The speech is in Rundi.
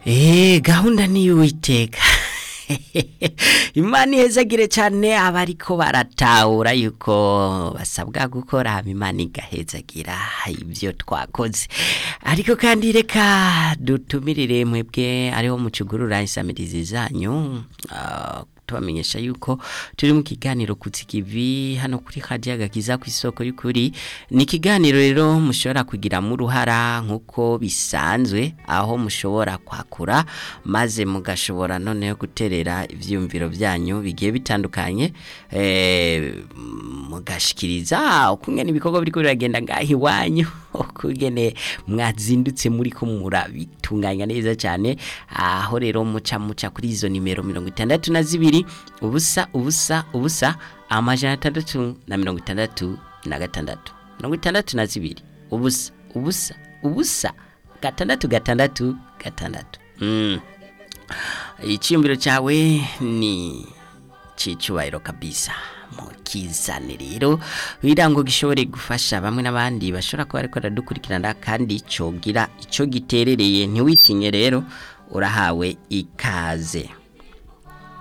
Eh gahunda ni y'uwiteka imana ihezagire cyane abariko baratahura yuko basabwa gukora imana igahezagira ibyo twakoze ariko kandi reka dutumirire mwebwe ariho mucugurura insamirizi zanyu ah, tubamenyesha yuko turi mu kiganiro kutsikivi hano kuri Radio Agakiza ku isoko y'ukuri ni ikiganiro rero mushobora kugiramo uruhara nk'uko bisanzwe aho mushobora kwakura maze mugashobora noneho guterera ivyumviro byanyu bigiye bitandukanye eh, mugashikiriza ukungene ibikorwa biriko biragenda ngaho iwanyu ukungene mwazindutse muri ko murabitunganya neza cyane aho rero muca muca kuri izo nimero mirongo itandatu na zibiri ubusa ubusa ubusa amajana atandatu na mirongo itandatu na gatandatu mirongo itandatu na zibiri ubusa ubusa ubusa gatandatu gatandatu gatandatu mm. icyiyumviro cyawe ni cyicubahiro kabisa mukizane rero kugira ngo gishobore gufasha bamwe n'abandi bashobora kuba ariko baradukurikirana kandi cogira icyo giterereye ntiwitinye rero urahawe ikaze